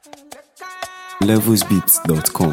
levelsbeats.com.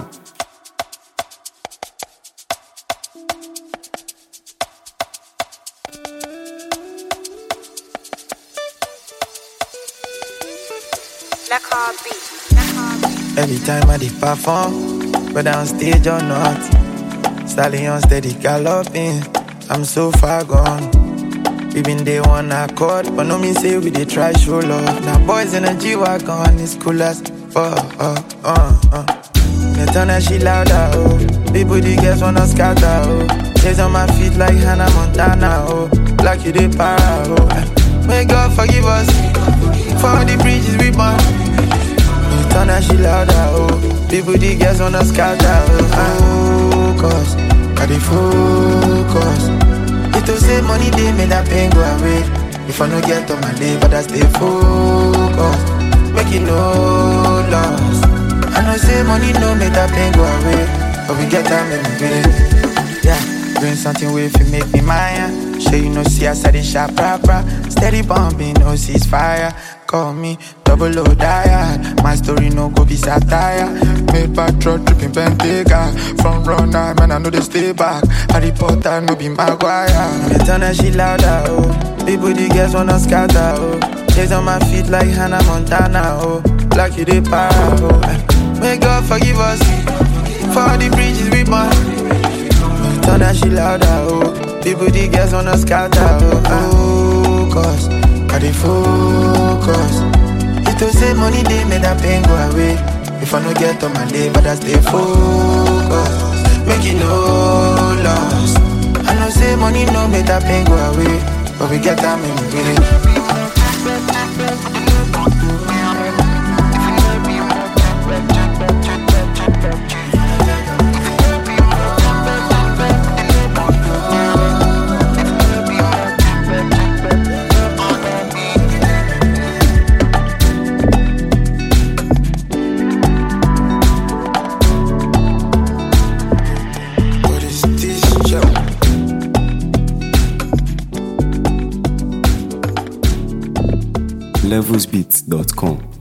Every time I did perform, whether on stage or not, stallion steady galloping. I'm so far gone. We been day one accord, but no mean say we dey try show love. Now boys in a G wagon, it's cool as fuck. Uh, uh, uh. Me turn that shit louder, oh. People the girls wanna scatter, oh. Days on my feet like Hannah Montana, oh. Like you dey para, oh. May God forgive us for all the bridges we burn. Me turn that shit louder, oh. People the girls wanna scatter, oh. Focus, I dey focus. It to say money they make that pain go away. If I no get on my day, but I stay focused. Make it no loss. I know say money no make that pain go away. But we get time in the day. Yeah, bring something with you make me mine. Sure you know see I said it sharp proper. Steady bumping, no ceasefire. Call me double O diet. My story no go be satire. Made back truck dripping Bentayga. From runner, man I know they stay back. Harry Potter no be Maguire. Me turn that shit louder, oh. People the girls wanna scatter, oh. Chase on my feet like Hannah Montana, oh. Like you dey para, oh. May God forgive us for all the bridges we burn. Turn that shit louder, oh. People, the girls wanna scatter, oh. Focus, I dey focus. It to say money they make that pain go away. If I no get on my day, but I stay focused. Make it no loss. I know say money no make that pain go away, but we get time in the day. What is this show? levelsbeats.com.